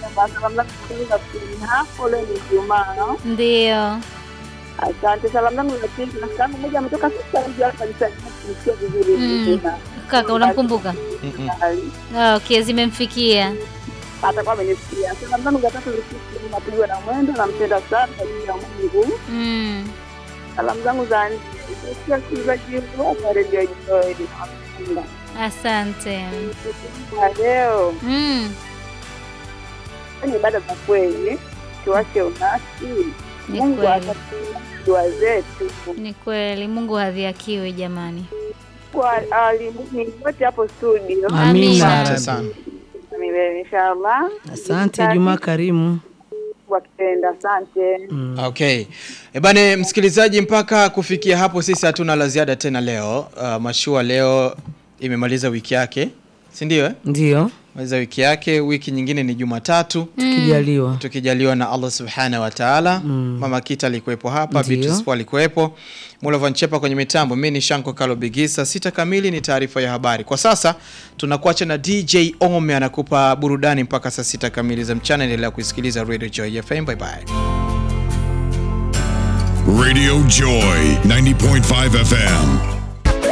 Juma. Salamu zangu za pili hapo leo ni Ijumaa. Ndio. Asante. Salamu zangu za pili na salamu moja ametoka sasa hivi hapa kanisani kumsikia vizuri Mm. Juma. Kaka unamkumbuka? Mm-mm. Ah, Okay, zimemfikia. Atakuwa amenisikia. Salamu zangu za tatu zilikuwa napigwa na mwendo nampenda sana kwa ajili ya Mungu. Mm. Salamu zangu za nne zilikuwa wasikilizaji wote wa Radio Joy. Nawapenda. Asante. Kwa leo Mm. ni ibada za kweli, tuache unasi. Ni Mungu kweli. atatulia dua zetu. Ni kweli, Mungu hadhihakiwi jamani. Kwa alimuni wote hapo studio Amina. Asante sana. milele inshallah. Asante Juma Karimu. Wakipenda, asante. Okay. Ebane msikilizaji, mpaka kufikia hapo sisi hatuna la ziada tena leo. Uh, mashua leo imemaliza wiki yake, si ndio? Eh? Ndio, Maliza wiki yake, wiki nyingine ni Jumatatu tukijaliwa. tukijaliwa na Allah subhanahu wa ta'ala. Mama Kita alikuwepo hapa, Ndio. Beatrice Paul alikuwepo, Mulovan Chepa kwenye mitambo. Mimi ni Shanko Kalo Bigisa. Sita kamili ni taarifa ya habari. Kwa sasa tunakuacha na DJ Ome anakupa burudani mpaka saa sita kamili za mchana. Endelea kuisikiliza Radio Joy FM. Bye bye. Radio Joy 90.5 FM.